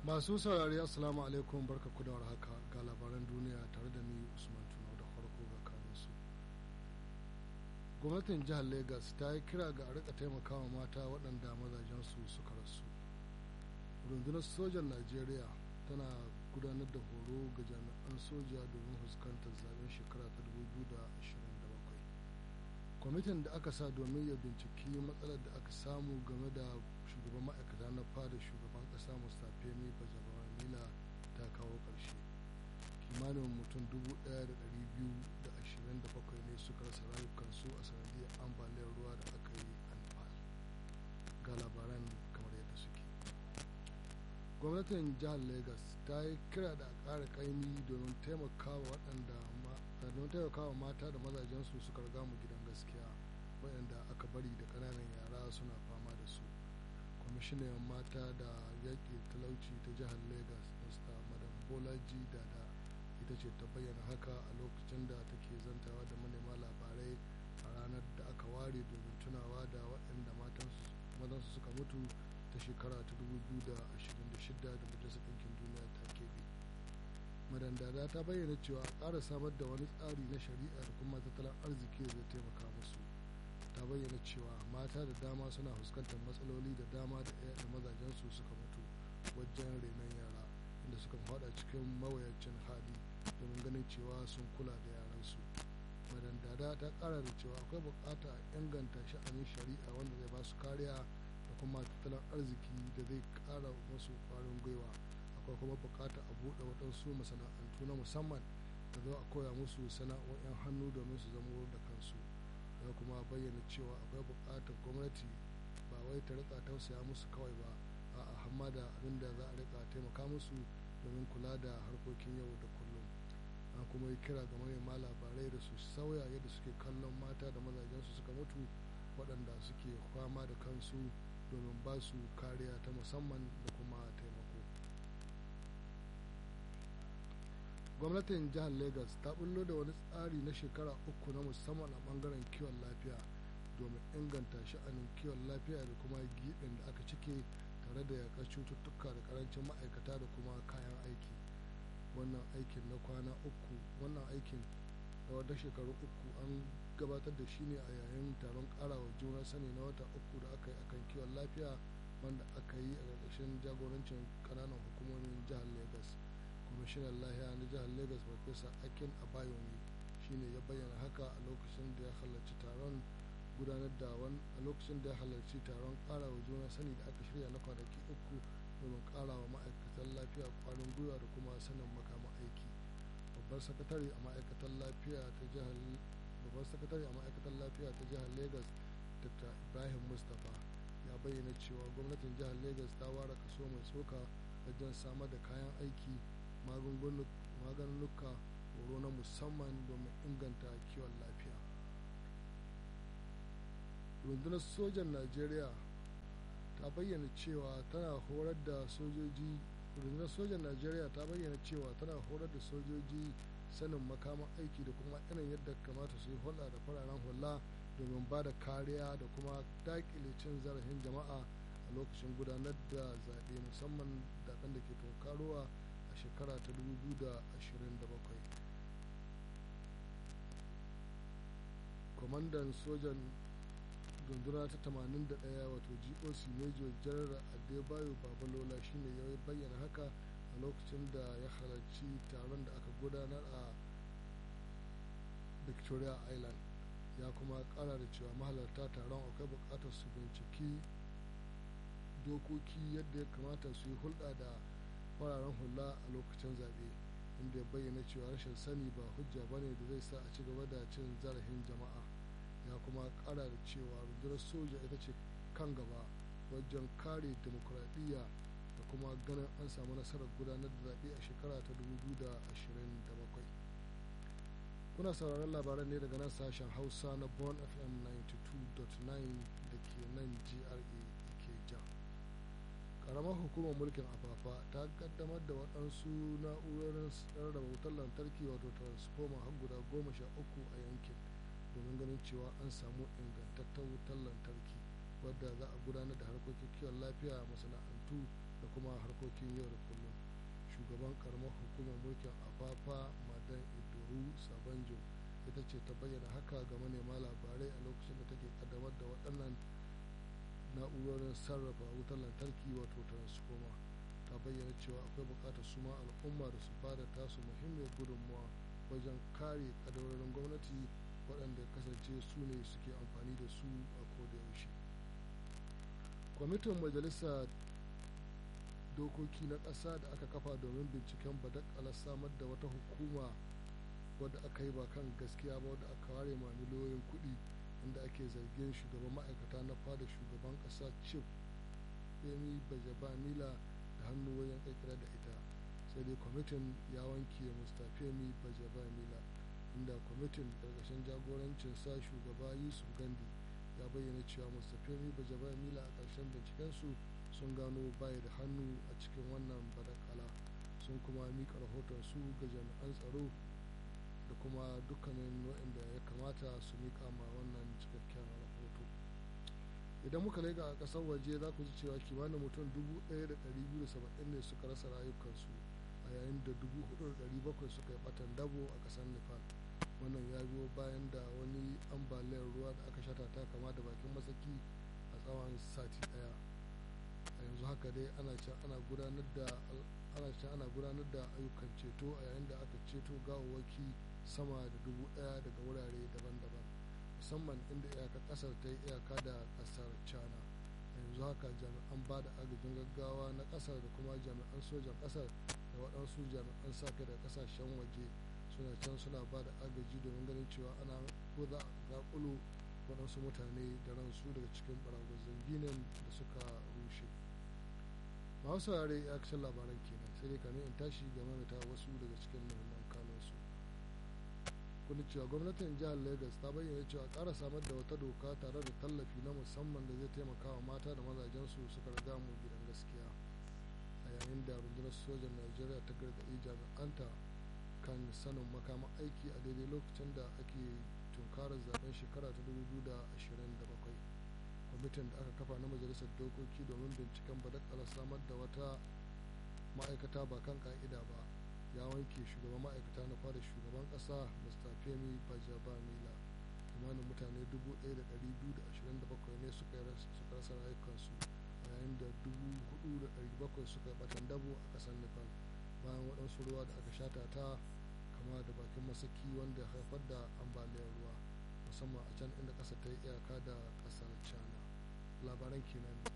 masu saurari assalamu alaikum barka ku da haka ga labaran duniya tare da ni usman tuno da farko ga kanunsu gwamnatin jihar lagos ta yi kira ga a rika taimakawa mata waɗanda mazajensu suka rasu rundunar sojan najeriya tana gudanar da horo ga jami'an soja domin fuskantar zaben shekara ta 2027 kwamitin da aka sa domin ya binciki matsalar da aka samu game da shugaban ma'aikata na fada shugaban kasa mustapha mai bajabawanila ta kawo ƙarshe kimanin mutum 1,227 ne suka rasa rayukansu a sanadiyar ambaliyar ruwa da aka yi a nepal ga labaran kamar yadda suke gwamnatin jihar lagos ta yi kira da ƙara ƙaimi domin taimakawa waɗanda domin taimakawa mata da mazajensu suka riga mu gidan gaskiya waɗanda aka bari da ƙananan yara suna fama da su kwamishinan mata da yaƙi talauci ta jihar lagos mr madam bolaji dada ita ce ta bayyana haka a lokacin da take zantawa da manema labarai a ranar da aka ware domin tunawa da waɗanda matansu suka mutu ta shekara ta 2026 da majalisar ɗinkin duniya ta keɓe madandada ta bayyana cewa a ƙara samar da wani tsari na shari'a da kuma tattalin arziki da zai taimaka musu ta bayyana cewa mata da dama suna fuskantar matsaloli da dama da ɗaya da mazajensu suka mutu wajen renon yara inda suka faɗa cikin mawayacin hali domin ganin cewa sun kula da yaransu madandada ta ƙara da cewa akwai buƙata a inganta sha'anin shari'a wanda zai ba su kariya da kuma tattalin arziki da zai ƙara musu ƙwarin gwiwa akwai kuma buƙata a buɗe waɗansu masana'antu na musamman da zo a koya musu sana'o'in hannu domin su zama da kansu ya kuma bayyana cewa akwai buƙatar gwamnati ba wai ta rika tausaya musu kawai ba a hamma da abin da za a rika taimaka musu domin kula da harkokin yau da kullum an kuma yi kira ga manema labarai da su sauya yadda suke kallon mata da mazajensu suka mutu waɗanda suke fama da kansu domin ba su kariya ta musamman da kuma taimako gwamnatin jihar lagos ta bullo da wani tsari na shekara uku na musamman a bangaren kiwon lafiya domin inganta sha'anin kiwon lafiya da kuma giɓin da aka cike tare da yakar cututtuka da karancin ma'aikata da kuma kayan aiki wannan aikin na kwana uku wannan aikin da wata shekaru uku an gabatar da shi ne a yayin taron karawa juna sani na wata uku da aka yi akan kiwon lafiya wanda aka yi a ƙarƙashin jagorancin ƙananan hukumomin jihar lagos kwamishinan lahiya na jihar lagos farfesa akin abayomi shine ya bayyana haka a lokacin da ya halarci taron gudanar da a lokacin da ya halarci taron karawa juna sani da aka shirya na kwanaki uku domin karawa ma'aikatan lafiya kwarin gwiwa da kuma sanin makama aiki babbar sakatare a ma'aikatan lafiya ta jihar babbar sakatare a ma'aikatan lafiya ta jihar lagos dr ibrahim mustapha ya bayyana cewa gwamnatin jihar lagos ta ware kaso mai tsoka wajen samar da kayan aiki maganunuka horo na musamman domin inganta kiwon lafiya rundunar sojan najeriya ta bayyana cewa tana horar da sojoji rundunar sojan najeriya ta bayyana cewa tana horar da sojoji sanin makaman aiki da kuma irin yadda kamata su yi hulɗa da fararen hula domin ba da kariya da kuma daƙile cin zarafin jama'a a lokacin gudanar da zaɓe musamman zaɓen da ke tunkarowa a shekara ta 2027 kwamandan sojan runduna ta 81 wato goc major general adebayo babalola shine ya bayyana haka a lokacin da ya halarci taron da aka gudanar a victoria island ya kuma kara da cewa mahalarta taron akwai bukatar su binciki dokoki yadda ya kamata su yi hulɗa da fararen hula a lokacin zaɓe inda ya bayyana cewa rashin sani ba hujja bane da zai sa a ci gaba da cin zarafin jama'a ya kuma kara da cewa rundunar soja ita ce kan gaba wajen kare demokuraɗiyya da kuma ganin an samu nasarar gudanar da zaɓe a shekara ta 2027 kuna sauraron labaran ne daga nan sashen hausa na bon fm 92.9 da ke nan gra ikeja karamar hukumar mulkin afafa ta kaddamar da waɗansu na'urorin rarraba wutar lantarki wato transformer har guda goma sha uku a yankin domin ganin cewa an samu ingantaccen wutar lantarki wadda za a gudanar da harkokin kiwon lafiya masana'antu da kuma kuma harkokin yau da kullum shugaban karamar hukumar mulkin afafa madan idoru sabanjo ita ce ta bayyana haka ga manema labarai a lokacin da take kaddamar da waɗannan na'urorin sarrafa wutar lantarki wato transformer ta bayyana cewa akwai buƙatar su ma al'umma da su bada tasu muhimmiyar gudunmawa wajen kare kadarorin gwamnati waɗanda kasance su ne suke amfani da su a kodayaushe kwamitin majalisa dokoki na ƙasa da aka kafa domin binciken badakalar samar da wata hukuma wadda aka yi ba kan gaskiya ba wadda aka ware ma miliyoyin kuɗi inda ake zargin shugaban ma'aikata na fada shugaban ƙasa chief femi bajabamila da hannu wajen ƙirƙira da ita sai dai kwamitin ya wanke mustafemi bajabamila inda kwamitin ƙarƙashin jagorancin sa shugaba yusuf gandi ya bayyana cewa mustafemi bajabamila a ƙarshen bincikensu sun gano baya da hannu a cikin wannan badakala sun kuma mika rahoton su ga jami'an tsaro da kuma dukkanin waɗanda ya kamata su mika ma wannan cikakken rahoto idan muka lega a ƙasar waje za ku ji cewa kimanin mutum 1,270 ne suka rasa rayukansu a yayin da 4,700 suka yi batan dabo a ƙasar nepal wannan ya biyo bayan da wani ambaliyar ruwa da aka shata ta kama da bakin masaki a tsawon sati ɗaya a yanzu haka dai ana can ana gudanar da ana can ana gudanar da ayyukan ceto a yayin da aka ceto gawawwaki sama da dubu daya daga wurare daban-daban musamman inda iyakar kasar ta yi iyaka da kasar china a yanzu haka jami'an ba da agajin gaggawa na kasar da kuma jami'an sojan kasar da waɗansu jami'an sa kai da kasashen waje suna can suna ba da agaji domin ganin cewa ana ko za a zaƙulo waɗansu mutane da ransu daga cikin baragwazon ginin da suka rushe masu saurare ya kashin labaran kenan sai dai kamin in tashi game da wasu daga cikin muhimman kanunsu kuni cewa gwamnatin jihar lagos ta bayyana cewa ƙara samar da wata doka tare da tallafi na musamman da zai taimaka wa mata da mazajensu suka riga mu gidan gaskiya a yayin da rundunar sojan najeriya ta gargaɗi jami'anta kan sanin makaman aiki a daidai lokacin da ake tunkarar zaben shekara ta 2027 kwamitin da aka kafa na majalisar dokoki domin binciken badakalar samar da wata ma'aikata ba kan ka'ida ba ya wanke shugaban ma'aikata na fada shugaban kasa mr femi bajabamila kimanin mutane 1227 ne suka rasa rayukansu a yayin da 4,700 suka batan dabo a kasar nepal bayan waɗansu ruwa da aka shata ta kama da bakin masaki wanda haifar da ambaliyar ruwa musamman a can inda ƙasa ta yi iyaka da ƙasar china labaran kenan